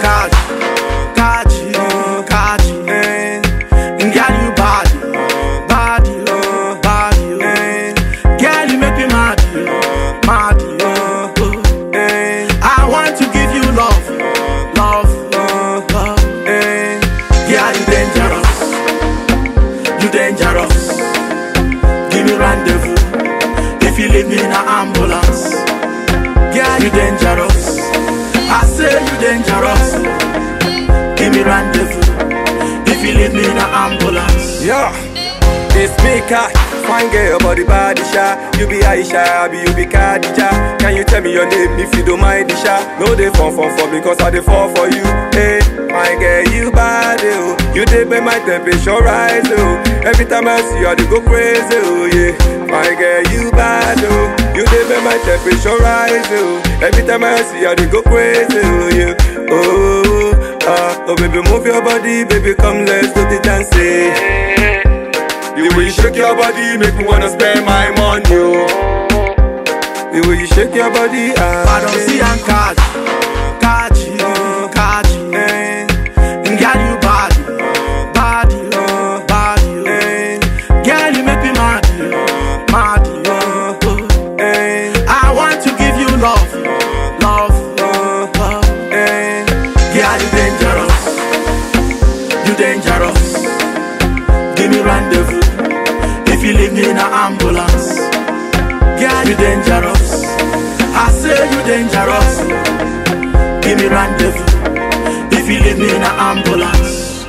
catch, catch you, catch you. Eh. Girl, you bad, bad, you, bad, you. Eh. Girl, you make me mad, you, mad, you. Eh. I want to give you love, love, love, love. Eh. Girl, you dangerous, you dangerous. Give me rendezvous if you leave me in an ambulance. Girl, you dangerous. I say you dangerous. Give me rendezvous if you leave me in an ambulance. Yeah, it's me, Kat. Fine girl, body body shy. You be Aisha, be you be Khadija. Can you tell me your name if you don't mind, Isha? No, they fall for for because I they fall for you. Hey, my girl, you bad, oh. You did make my temperature rise, oh. Every time I see you, I dey go crazy, oh yeah. My girl, you bad, oh. You did make my temperature rise, oh. Every time I see you, I dey go crazy, oh yeah. Oh, ah, oh baby, move your body, baby, come let's do the dancing. The way you shake your body make me wanna spend my money. Oh. The way you shake your body, ah. I don't see and catch, catch you, catch you. Eh. Girl, you bad, bad, you, bad, you. Eh. Girl, you make me mad, you, mad, you. Eh. I want to give you love, love, love, love. Eh. Girl, you dangerous, you dangerous. Give me rendezvous if you leave me in an ambulance. Girl, you dangerous. I say you dangerous. Give me rendezvous if you leave me in an ambulance.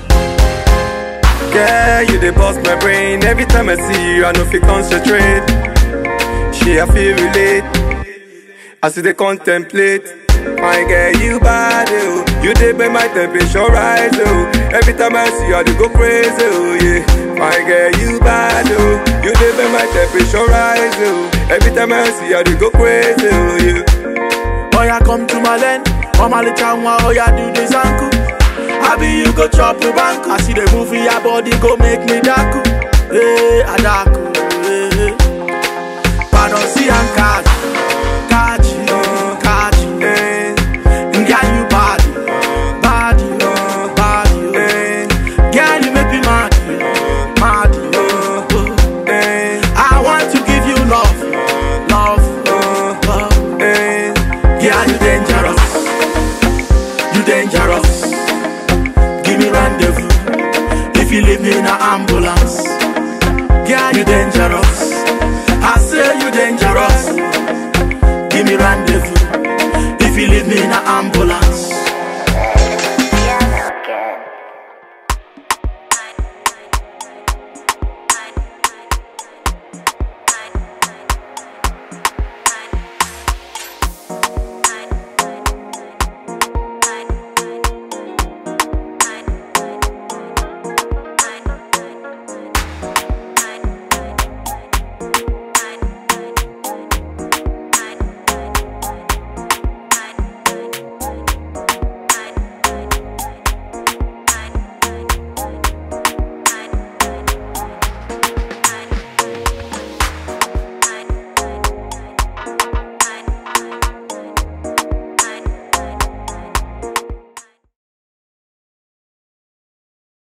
Girl, you dey bust my brain. Every time I see you, I know fi concentrate. She I feel relate. As you dey contemplate. My girl, you bad, oh. You dey make my temperature rise, oh. Every time I see you, I dey go crazy, oh yeah. My girl, you bad, oh. You dey make my temperature rise, oh. Every time I see you, I dey go crazy, oh yeah. Oh yeah, come to my land. Mama le chanwa, oh yeah, do this uncle. I be you go chop the bank. I see the movie, your body go make me daku. Hey, adaku. Hey. Pardon, see and catch, catch you, catch you. Hey. Girl, you bad, bad you, bad you. Hey. Girl, you make me mad, you, mad you. Hey. I want to give you love, love, love, love. Hey. Girl, you dangerous, you dangerous. Give me rendezvous if you leave me in an ambulance. Girl, you dangerous.